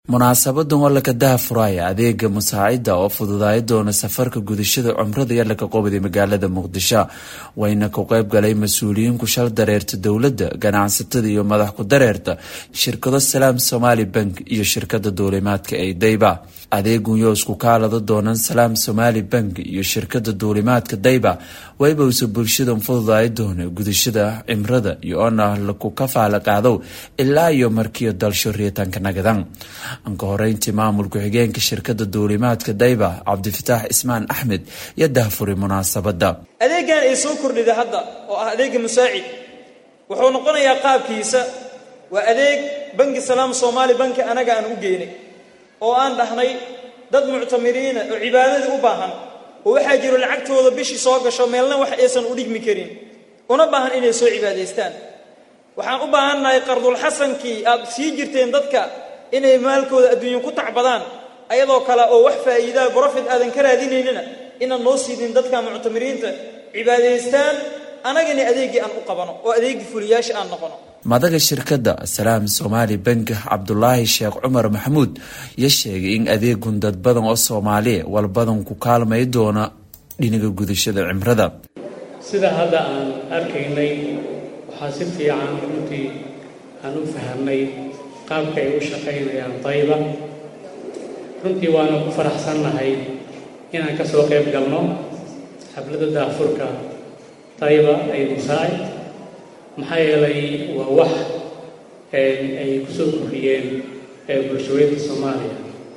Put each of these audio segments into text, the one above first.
munaasabadan waa laka dahafuraya adeega musaacida oo fududaay doona safarka gudashada cumrada iyo laka qobday magaalada muqdisho wayna ku qeyb galay mas-uuliyiinku shal dareerta dowladda ganacsatada iyo madax ku dareerta shirkado salaam somaali bank iyo shirkada duulimaadka ee dayba adeegun yoo isku kaalada doonan salaam somaali bank iyo shirkada duulimaadka dayba waybawse bulshadan fududaay doona gudashada cimrada iyo oona laku kafaala qaadow ilaa iyo markiyo dalsho riitaanka nagadan anka horeyntii maamulku xigeenka shirkada duulimaadka dayba cabdifataax ismaan axmed iyo dahfuri munaasabada adeegan ay soo kordhida hadda oo ah adeega musaacid wuxuu noqonayaa qaabkiisa waa adeeg banki salaam soomaali banki anaga aan u geynay oo aan dhahnay dad muctamiriina oo cibaadadii u baahan oo waxaa jiro lacagtooda bishii soo gasho meelna wax aysan u dhigmi karin una baahan inay soo cibaadaystaan waxaan u baahannahay qardulxasankii aad sii jirteen dadka inay maalkooda adduunya ku tacbadaan ayadoo kale oo wax faa'iidaa brofit aadan ka raadinaynina inaan noo siidin dadka muctamiriinta cibaadaystaan anagana adeeggii aan u qabano oo adeeggii fuliyaasha aan noqono madaga shirkadda salaam somaali bank cabdulaahi sheekh cumar maxamuud ya sheegay in adeegun dad badan oo soomaaliya walbadan ku kaalmay doona dhinaga gudashada cimrada sida hadda aan arkaynay waxaa si fiican runtii aan u fahamnay qaabka ay u shaqaynayaan dayba runtii waanu ku faraxsannahay inaan ka soo qayb galno xafladda daafurka dayba ay musaacid maxaa yeelay waa wax ay ku soo kordhiyeen bulshooyinka soomaaliya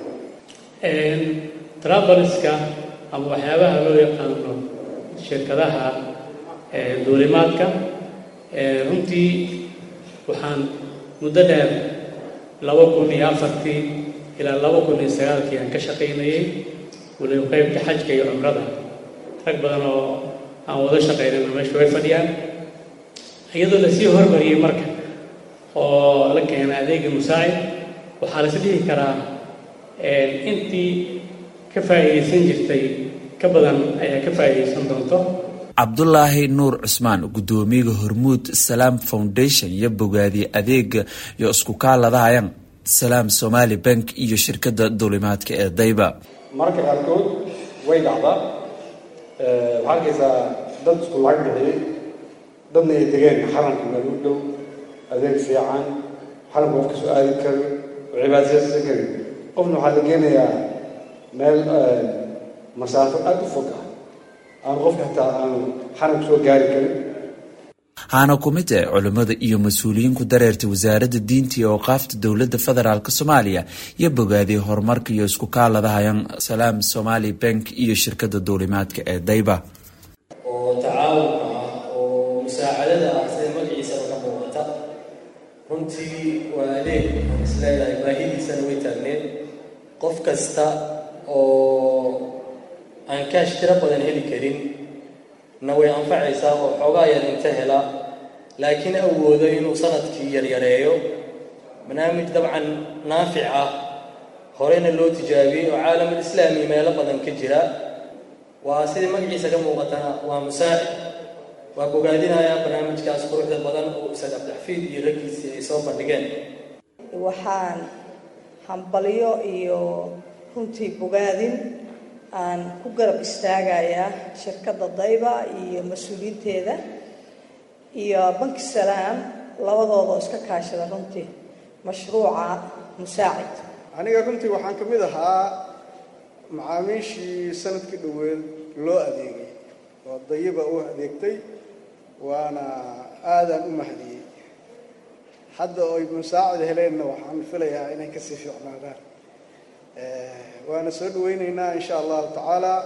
trabaliska ama waxyaabaha loo yaqaano shirkadaha duulimaadka runtii waxaan muddo dheer laba kun iyo afartii ilaa laba kun iyo sagaalkii aan ka shaqaynayay waliba qeybta xajka iyo cumrada rag badan oo aan wada shaqaynayno meesha way fadhiyaan iyadoo lasii hormariyey marka oo la keena adeega musaacid waxaa lais dhihi karaa intii ka faa'iidaysan jirtay ka badan ayaa ka faa'iidaysan doonto cabdulaahi nuur cusmaan guddoomiyaga hormuud salaam foundation iyo bogaadiye adeega iyo isku kaaladahayan salaam somaali bank iyo shirkada duulimaadka ee dayba mararka qaarkood way dhacdaa waxaa arkaysaa dad isku lacag bixiyey dadna ay degeen xaramka meel u dhow adeeg fiican xaramka qof kasoo aadi karin oo cibaadaysan karin qofna waxaa la geenayaa meel masaafo aada u fog ah aan qofka hataa aanu xaramka soo gaari karin haana ku mid ah culimmada iyo mas-uuliyiinku dareerta wasaaradda diinta iyo awqaafta dowladda federaalk soomaaliya iyo bogaadiyay horumarka iyo isku kaaladahayan salaam somaali bank iyo shirkada duulimaadka ee dayba oo tacaawunka ah oo musaacadada ah sida magaciisaba ka muuqata runtii waa adeeg aan isleedahay baahidiisana way taagneed qof kasta oo aan kaash tiro badan heli karin na way anfacaysaa oo xoogaa yar inta hela laakiin awoodo inuu sanadkii yaryareeyo barnaamij dabcan naafic ah horeyna loo tijaabiyey oo caalamul islaami meelo badan ka jira waa sidii magaciisa ka muuqatana waa musaacid waa bogaadinayaa barnaamijkaas quruxda badan oo isaga abdaxfiid iyo raggiisii ay soo bandhigeen waxaan hambalyo iyo runtii bogaadin aan ku garab istaagayaa shirkadda dayba iyo mas-uuliyiinteeda iyo banki salaam labadoodoo iska kaashada runtii mashruuca musaacid aniga runtii waxaan ka mid ahaa macaamiishii sanadkii dhoweed loo adeegay oo dayiba u adeegtay waana aadaan u mahadiyey hadda oy musaacid heleenna waxaan filayaa inay kasii fiicnaadaan waana soo dhaweyneynaa insha allahu tacaala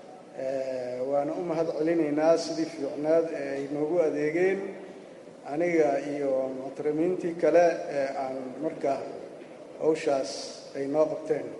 waana u mahad celinaynaa sidii fiicnaad ee ay noogu adeegeen aniga iyo muctarimiintii kale ee aan marka hawshaas ay noo qabteen